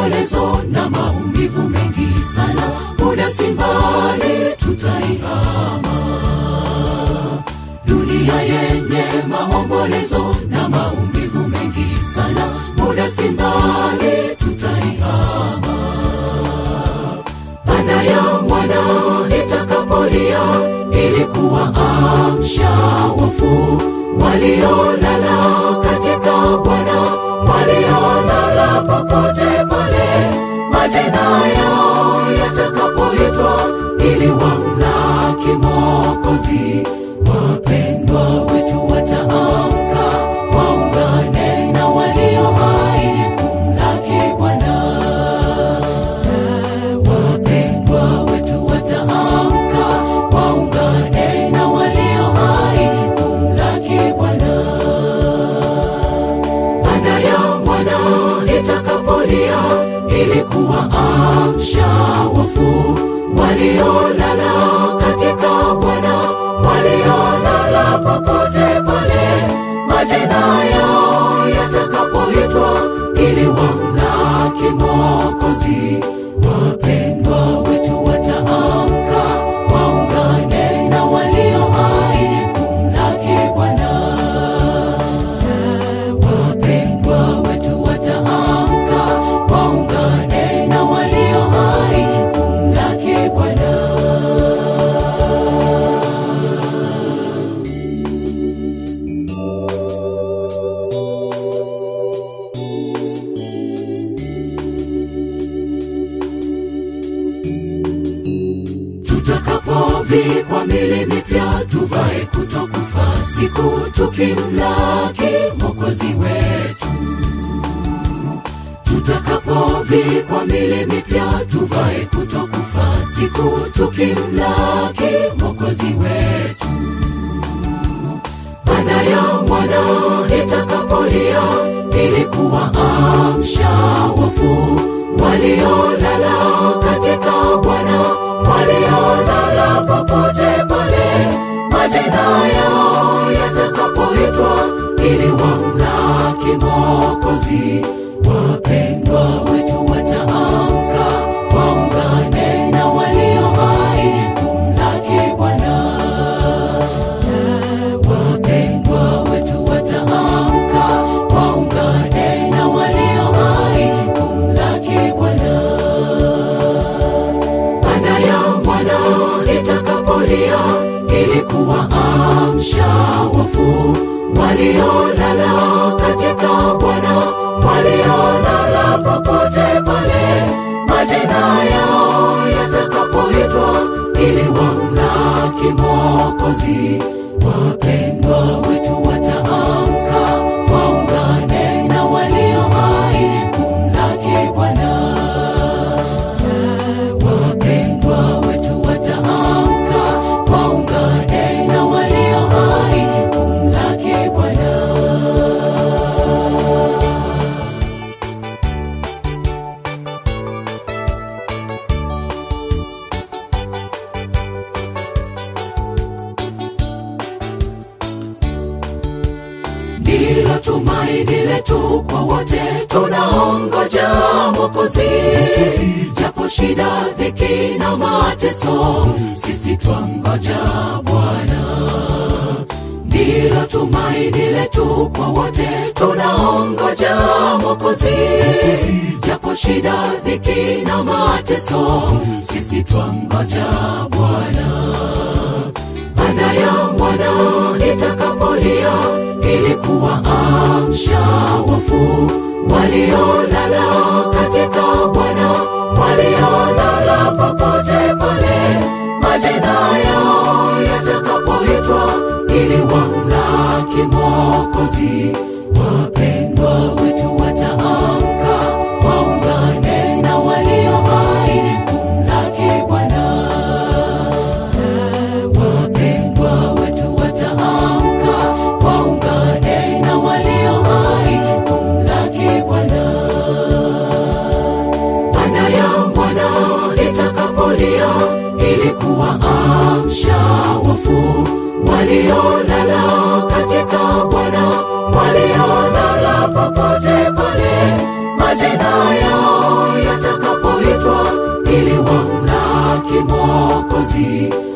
maombolezo na maumivu mengi sana muda si mbali tutaihama dunia yenye maombolezo na maumivu mengi sana muda si mbali tutaihama baada ya mwana itakapolia ilikuwa amsha wafu waliolala katika bwana waliolala popote pale majina yao yatakapoitwa ili wamlaki mokozi wapendwa wetu wataamka waungane na walio hai kumlaki bwana wapendwa wetu wataamka waungane na walio hai kumlaki bwana baada ya mwana itakapolia ilikuwa amsha wafu waliolala katika bwana waliolala popote pale majina yao yatakapoitwa ili wamlaki mokozi wapendwa wetu wataamka waungane na walio hai kumlaki bwana wapendwa wetu wataamka waungane na walio hai kumlaki bwana tutakapovikwa mili mipya tuvae kutokufa siku tukimlaki mokozi wetu tutakapovikwa mili mipya tuvae kutokufa siku tukimlaki mokozi wetu baada ya mwana itakapolia ilikuwa amsha wafu waliolala katika bwana waliolala popote pale majina yao yatakapoitwa ili wamlaki mokozi wapendwa wetu wataamka waungane na walio hai kumlaki bwana wapendwa wetu wataamka waungane na walio hai kumlaki bwana baada ya mwana itakapolia ilikuwa amsha wafu waliolala katika bwana waliolala popote pale majina yao yatakapoitwa ili wamlaki mokozi wapendwa wetu wataamka waungane na walio hai kumlaki bwana wapendwa wetu wataamka waungane na walio hai kumlaki bwana ndilo tumaini letu kwa wote tunaongoja mokozi japo shida dhiki na mateso sisi twangoja bwana ndilo tumaini letu kwa wote tunaongoja mokozi japo shida dhiki na mateso sisi twangoja bwana baada ya mwana itakapolia ilikuwa amsha wafu waliolala katika bwana waliolala popote pale majina yao yatakapoitwa ili wamlaki mokozi wapendwa wetu wataamka waungane na walio hai kumlaki bwana wapendwa wetu wataamka waungane na walio hai kumlaki bwana baada ya mwana itakapolia ilikuwa amsha wafu waliolala katika bwana waliolala popote pale majina yao mwokozi